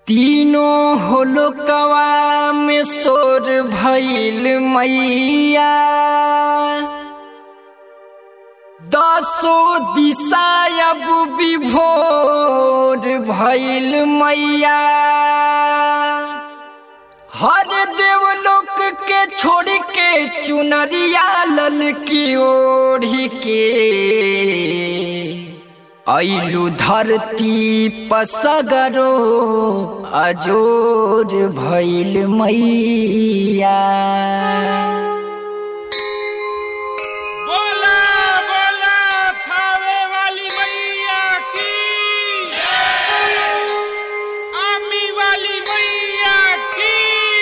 तीनों होलकवा में सोर भइल मैया दसो दिशा अब विभोर भइल मैया हर देवलोक के छोड़ के चुनरिया लल की ओढ़ी के ऐलु धरती पसगरो अजोर भइल मैया बोला बोला थावे वाली मैया की आमी वाली मैया की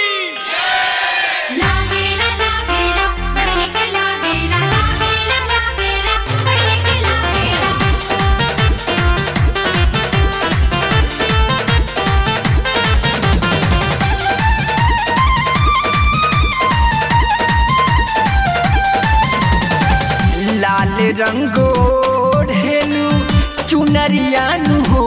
लागेला लागेला पढ़ने के लागेला लागेला लागेला पढ़ने के लागेला लाल रंगो ढेलू चुनरियानु हो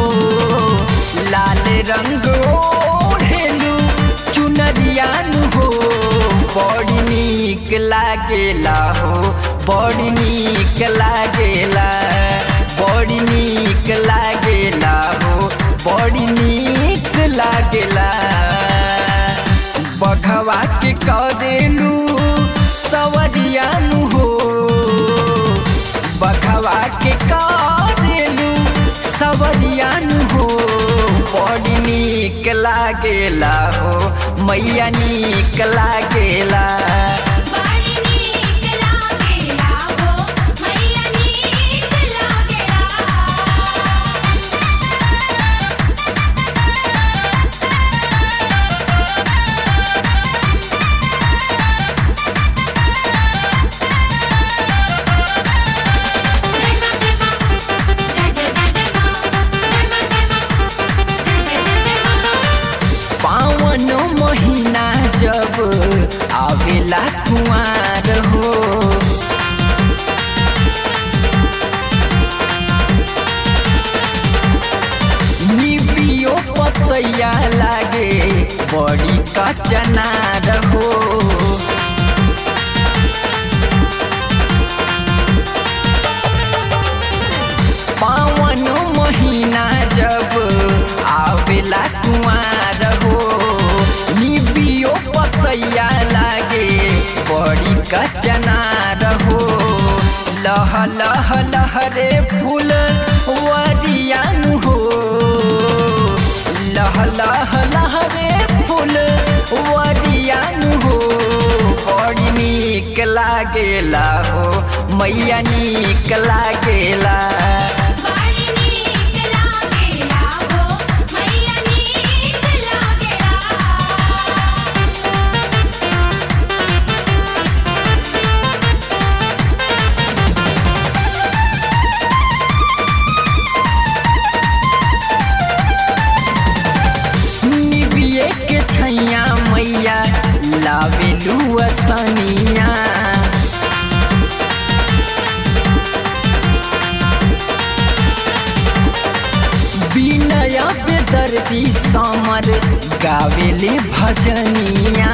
लाल रंगो ढेलू चुनरियानु हो बड़ी नीक लागेला हो बड़ी नीक लागेला बड़ी नीक लागेला हो बड़ी नीक लागेला बघवा के करेलू सवरियानु हो बघवा के करेलू सवरियानु हो बड़ी नीक लागेला हो मैया नीक लागेला बड़ी नीक लागेला हो मैया नीक लागेला जय मां जय मां जय जय जय जय मां जय मां जय मां जय जय जय जय मां पावन महीना जब आवेला कुआर हो निबियो पतैया लागे बड़ी कचनार हो पावन महीना जब आवेला कुआर हो निबियो पतैया लागे बड़ी कचनार हो लह लह लहरे फूल वरियान हो लह लह लहरे फूल वरियान हो बड़ी नीक लागेला हो मैया नीक लागेला बड़ी नीक लागेला हो मैया नीक लागेला निबिये के छैया मैया लावेलू असनिया विनय बेदर्दी समर गावेले भजनिया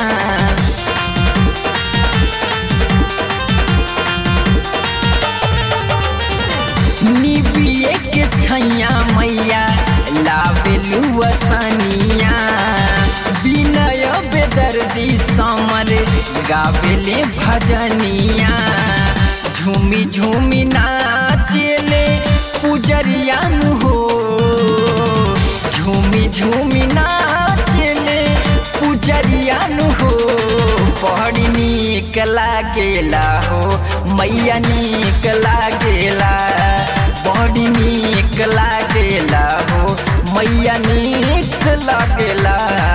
निबिये के छैया मैया लावेलू असनिया विनय बेदर्दी समर गावेले भजनिया झूमी झूमी नाचेले पुजरियान हो झूमी झूमी नाचेले पुजरियान हो बड़ी नीक लागेला हो मैया नीक लागेला बड़ी नीक लागेला हो मैया नीक लागेला